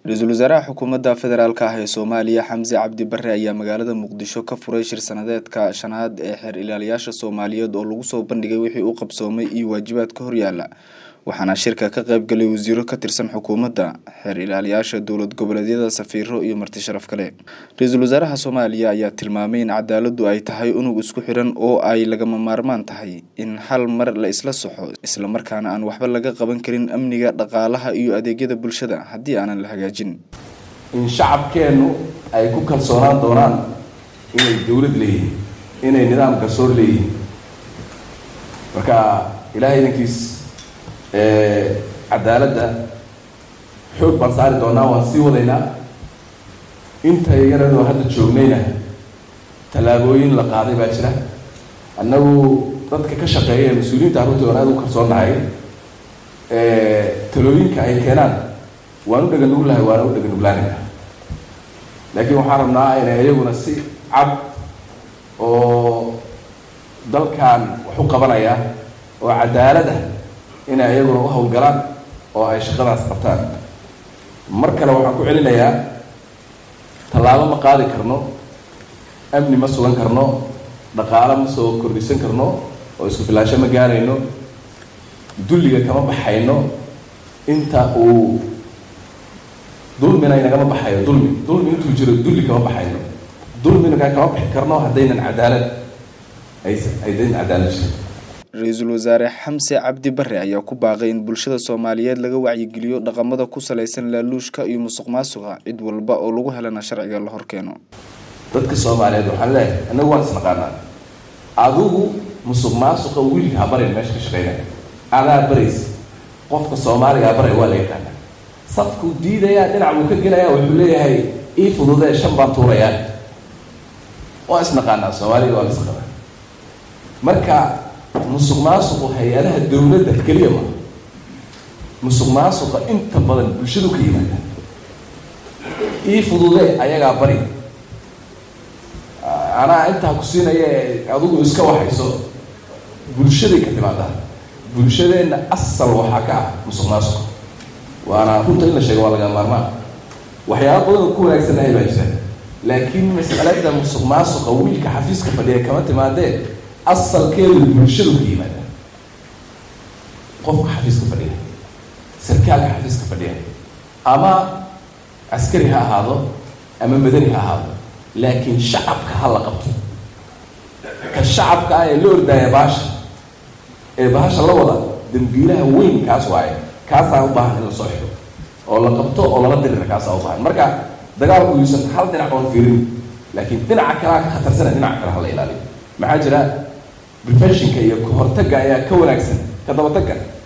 ra-iisul wasaaraha xukuumadda federaalk ah ee soomaaliya xamse cabdi bare ayaa magaalada muqdisho ka furay shir sanadeedka shanaad ee xeer ilaaliyaasha soomaaliyeed oo lagu soo bandhigay wixii u qabsoomay iyo waajibaadka horyaala waxaana shirka ka qayb galay wasiiro ka tirsan xukuumadda xeer ilaaliyaasha dowlad goboleedyada safiiro iyo marti sharaf kale ra-iisul wasaaraha soomaaliya ayaa tilmaamay in cadaaladu ay tahay unug isku xiran oo ay lagama maarmaan tahay in hal mar la isla soxo islamarkaana aan waxba laga qaban karin amniga dhaqaalaha iyo adeegyada bulshada haddii aanan la hagaajin in shacabkeennu ay ku kalsoonaan doonaan inay dowlad leeyihiin inay nidaam garsoor leeyihiin marka ilahay idankiis cadaaladda xoog baan saari doonaa waan sii wadaynaa inta yaradoo hadda joognayna tallaabooyin la qaaday baa jira annagu dadka ka shaqeeya ee mas-uuliyiinta arruntii oon aada u kalsoonnahay talooyinka ay keenaan waan u dhaganuglahay waana u dhaganuglaanayna laakiin waxaan rabnaa inay iyaguna si cad oo dalkan wax u qabanaya oo cadaalada inay iyaguna u hawlgalaan oo ay shaqadaas qabtaan mar kale waxaan ku celinayaa tallaabo ma qaadi karno amni ma sugan karno dhaqaalo ma soo kordhisan karno oo isku filaansho ma gaarayno dulliga kama baxayno inta uu dulmina inagama baxayo dulmi dulmi intuu jiro dulli kama baxayno dulmina kama bixi karno haddaynan cadaalad aysan haydaynan cadaalad jirin ra-iisul wasaare xamse cabdi bare ayaa ku baaqay in bulshada soomaaliyeed laga wacyigeliyo dhaqamada ku salaysan laaluushka iyo musuq maasuqa cid walba oo lagu helana sharciga la horkeeno dadka soomaaliyeed waxaan leeyahay annagu waan isnaqaanaa adigu musuq maasuqa wiilka ha barayn meesha ka shaqeynaya adaa baraysa qofka soomaaligaa baray waa la yaqaanaa safkuu diidayaa dhinac buu ka gelayaa wuxuu leeyahay ii fududee shan baan tuurayaa waan isnaqaanaa soomaaliga waa la isnaqaanaa marka musuq maasuqu hay-adaha dowladda keliya ma musuq maasuqa inta badan bulshadu ka yimaada ii fududee ayagaa bari anaa intaa ku siinaya adigu iska waxayso bulshaday ka timaadaa bulshadeenna asal waxaa ka ah musuq maasuqa waana runta in la sheego waa laga maarmaan waxyaaba badan oo ku wanaagsanahay baa jira laakiin mas'alada musuq maasuqa wiilka xafiiska fadhiya kama timaadee asalkeedu bulshadu ka yimaada qofka xafiiska fadhiya sarkaalka xafiiska fadhiya ama askari ha ahaado ama madani ha ahaado laakiin shacabka ha la qabto ka shacabka ah ee la ordaaya baasha ee bahasha la wada dambiilaha weyn kaas waaye kaasaa u baahan in la soo xiro oo la qabto oo lala dirira kaasaa u baahan marka dagaalku yuusan hal dhinac oon fiirin laakiin dhinaca kalea ka khatarsana dhinaca kale ha la ilaaliyo maxaa jira preventionka iyo kahortagga ayaa ka wanaagsan ka dabatagga